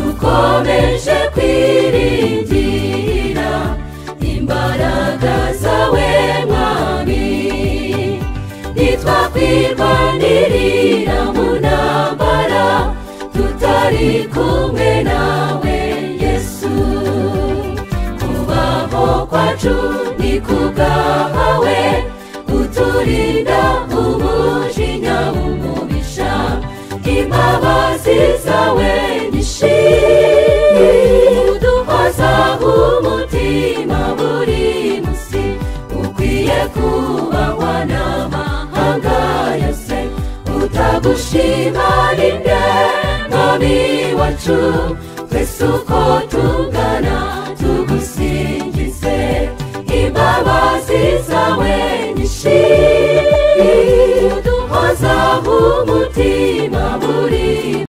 dukomeje kwiringira imbaraga zawe mwami ntitwakwirwanirira mu ntambara tutari kumwe nawe yesu kubaho kwacu ni kubwawe uturinda umujinya umubisha imbabazi zawe niduhoza umutima buri munsi ukwiye kubahwa n'amahanga yose utagushima rinde mwami wacu twese uko tungana tugusingize imbabazi zawe nyinshi uduhoza umutima buri